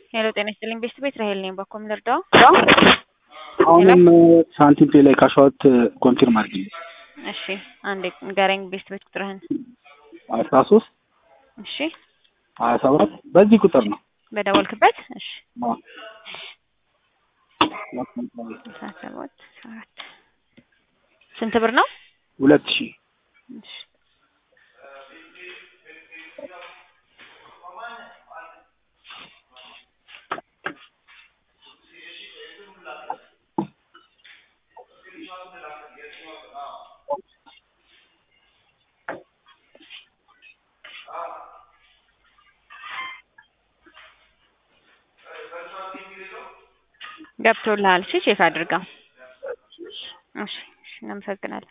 ሄሎ ጤና ይስጥልኝ ቤስት ቤት ራሄል ነኝ። በኮም ልርዳው? አሁንም ሳንቲም ፔ ላይ ካሸዋት ኮንፊርም አድርጊ። እሺ አንዴ ንገረኝ ቤስት ቤት ቁጥርህን። አስራ ሶስት እሺ ሀያ ሰባት በዚህ ቁጥር ነው። በደወልክበት? እሺ አዎ። አስራ ሰባት ሰባት ስንት ብር ነው? ሁለት ሺህ እሺ ገብቶልሃል? እሺ ቼክ አድርገው። እሺ እሺ እናመሰግናለን።